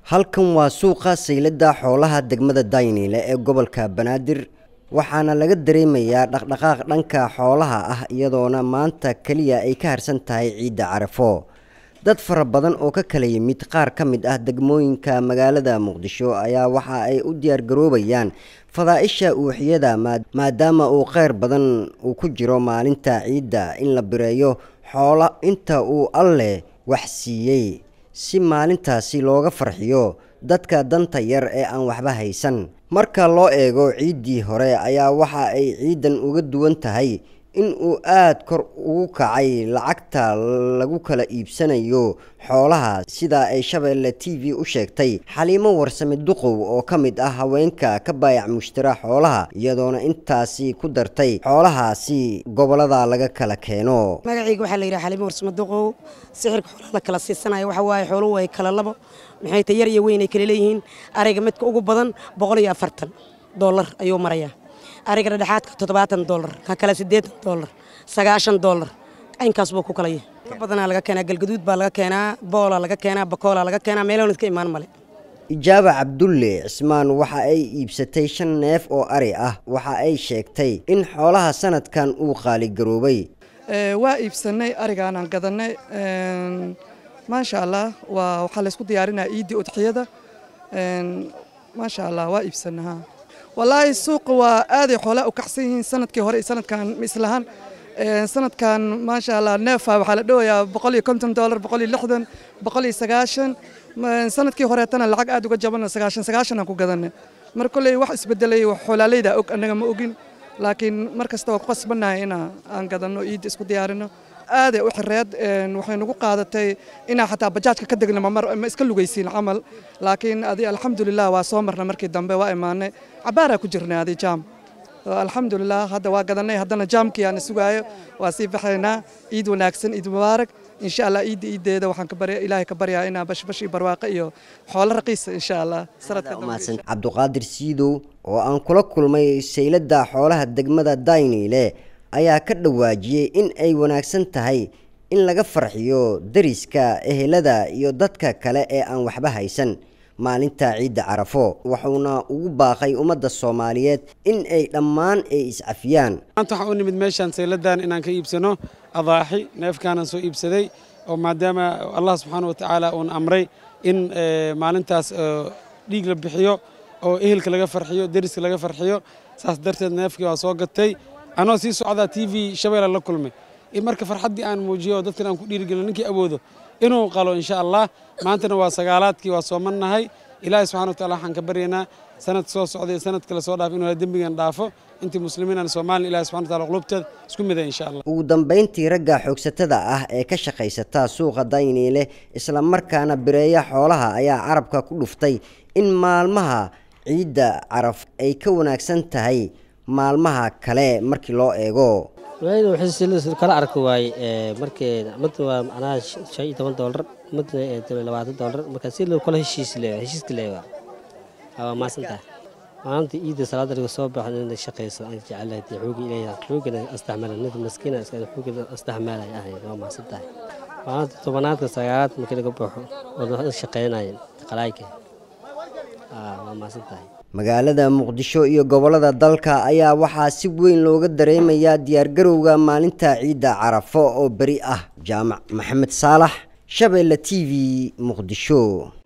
halkan waa suuqa sayladda xoolaha degmada dayniile ee gobolka banaadir waxaana laga dareemayaa dhaqdhaqaaq dhanka xoolaha ah iyadoona maanta keliya ay ka harsan tahay ciidda carafo dad fara badan oo ka kala yimid qaar ka mid ah degmooyinka magaalada muqdisho ayaa waxa ay u diyaargaroobayaan fadaa-isha uuxiyada maadaama uu kheyr badan uu ku jiro maalinta ciidda in la bireeyo xoola inta uu alleh wax siiyey si maalintaasi looga farxiyo dadka danta yar ee aan waxba haysan marka loo eego ciiddii hore ayaa waxa ay ciidan uga duwan tahay in uu aada kor ugu kacay lacagta lagu kala iibsanayo xoolaha sida ay shabeelle t v u sheegtay xaliimo warsame duqow oo ka mid ah haweenka ka baayac mushtara xoolaha iyadoona intaasi ku dartay xoolahaasi gobolada laga kala keeno magacayga waxaa la yidhaha xaliimo warsame duqow sixirka xoolaha la kala siisanaya waxa waaye xooluhu ay kala labo maxay ta yar iyo weyn ay kala leeyihiin ariga midka ugu badan boqol iyo afartan dollar ayuu marayaa ariga dhexaadka toddobaatan dollar ka kale siddeetan dollar sagaashan dollar caynkaas buu ku kala yahay badanaa laga keenaa galgaduud baa laga keenaa boola laga keenaa bakoola laga keenaa meeloon iska imaan male ijaaba cabdulle cismaan waxa ay iibsatay shan neef oo ari ah waxa ay sheegtay in xoolaha sanadkan uu qaaligaroobay waa iibsanay arigaanaan gadanay maasha allah waa waxaa laysku diyaarinaya ciiddii udxiyada maasha allah waa iibsanaha wallaahi suuqa waa aaday xoolaa u kacsan yihiin sanadkii hore iyo sanadkan ma islahan sanadkan maasha allah neefa waxaa la dhowayaa boqol iyo konton dollar boqol iyo lixdan boqol iyo sagaashan sanadkii horeetana lacag aad uga jabana sagaashan sagaashan aan ku gadanay mar kolley wax isbedelay xoolaaleyda og annaga ma ogin laakiin mar kasta waa ku qasbannahay ina aan gadanno ciidda isku diyaarino aaday u xireed waxay nagu qaadatay inaa xataa bajaajka ka degna ma iska lugaysiin camal laakiin adi alxamdulilah waa soo marna markii dambe waa imaanay cabaaraa ku jirnay adi jaam alxamdulilah hadda waa gadanay haddana jaamkii aan sugaayo waa sii baxaynaa ciid wanaagsan ciid mubaarak insha allah ciidda ciiddeeda waxaan ilaahay ka baryaa inaa bashbash iyo barwaaqo iyo xoolo raqiisa insha allah cabduqaadir siidow oo aan kula kulmay sayladda xoolaha degmada dayniile ayaa ka dhawaajiyey in ay wanaagsan tahay in laga farxiyo dariska ehelada iyo dadka kale ee aan waxba haysan maalinta ciidda carafo wuxuuna ugu baaqay ummadda soomaaliyeed in ay dhammaan ay iscafiyaan maanta waxaan u nimid meeshaan sayladan inaan ka iibsano adaaxi neefkaanaan soo iibsaday oo maadaama allah subxaana watacaala uun amray in maalintaas dhiig la bixiyo oo ehelka laga farxiyo deriska laga farxiyo saas darteed neefkii waa soo gatay anoo sii socdaa t v shabeella la kulmay in marka farxaddii aan muujiyo oo dadkan aan ku dhiirigelino ninkii awoodo inuu qalo insha allah maantana waa sagaalaadkii waa soomannahay ilaahay subxana watacala waxaan ka baryaynaa sanad soo socday sanad kale soo dhaaf inuu dembigan dhaafo intii muslimiin aan soomaaliya ilahi subxana wataala qulubteeda isku mida insha allah ugu dambayntii ragga xoogsatada ah ee ka shaqaysata suuqa dayniile isla markaana bireeya xoolaha ayaa carabka ku dhuftay in maalmaha ciidda caraf ay ka wanaagsan tahay maalmaha kale markii loo eego kala arka waaye markii midna waa macnaha shan iyo toban doolar midna labaatan doolar marka si loo kala heshiis leeyahay heshiiska leeyahay waa maasantahay maalinta ciidda salaada laga soo baxo in shaqayso aan jecelahay dee xoogi ilayah xoogina astaxmala ninka maskiina xoogina astaxmalay ahay waa maasantahay maalinta tobanaadka sagaalaad markii laga baxo oo shaqaynaya qalaayka waa maasantahay magaalada muqdisho iyo gobollada dalka ayaa waxaa si weyn looga dareemayaa diyaargarowga maalinta ciidda carafo oo beri ah jaamac maxamed saalax shabeelle t v muqdisho